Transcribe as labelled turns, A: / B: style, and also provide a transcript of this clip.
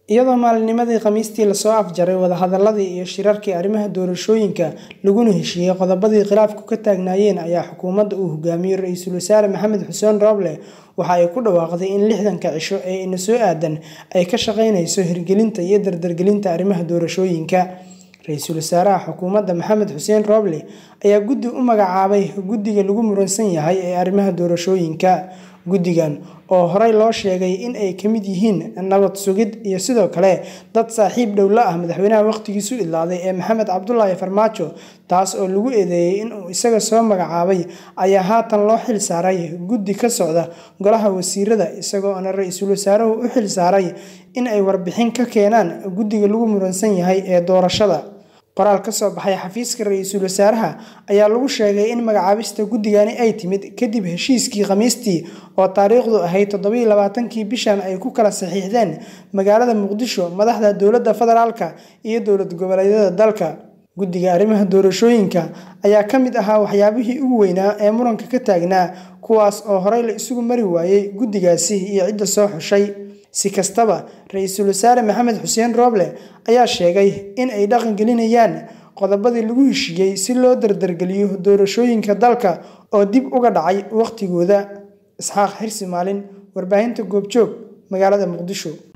A: iyadoo maalinimadii khamiistii lasoo afjaray wadahadaladii iyo shirarkii arrimaha doorashooyinka laguna heshiiyey qodobadii khilaafku ka taagnaayeen ayaa xukuumadda uu hogaamiyey ra-iisul wasaare maxamed xuseen rooble waxa ay ku dhawaaqday in lixdanka cisho ee ina soo aadan ay ka shaqeyneyso hirgelinta iyo dardargelinta arrimaha doorashooyinka ra-iisul wasaaraha xukuumadda maxamed xuseen rooble ayaa guddi u magacaabay guddiga lagu muransan yahay ee arrimaha doorashooyinka guddigan oo horey loo sheegay in ay ka mid yihiin nabad sugid iyo sidoo kale dad saaxiib dhow la ah madaxweynaha waqtigiisu idlaaday ee maxamed cabdulaahi farmaajo taas oo lagu eedeeyey inuu isaga soo magacaabay ayaa haatan loo xil saaray guddi ka socda golaha wasiirada isagoona ra-iisul wasaaruhu u xil saaray in ay warbixin ka keenaan guddiga lagu muransan yahay ee doorashada qoraal ka soo baxay xafiiska ra-iisul wasaaraha ayaa lagu sheegay in magacaabista guddigani ay timid kadib heshiiskii khamiistii oo taariikhdu ahayd toddobiiy labaatankii bishan ay ku kala saxiixdeen magaalada muqdisho madaxda dowladda federaalka iyo dowlad goboleedyada dalka guddiga arrimaha doorashooyinka ayaa ka mid ahaa waxyaabihii ugu weynaa ee muranka ka taagnaa kuwaas oo horey la isugu mari waayey guddigaasi iyo cidda soo xushay si kastaba ra-iisul wasaare maxamed xuseen rooble ayaa sheegay in ay dhaqangelinayaan qodobadii lagu heshiiyey si loo dardargeliyo doorashooyinka dalka oo dib uga dhacay waqtigooda isxaaq xirsi maalin warbaahinta goobjoog magaalada muqdisho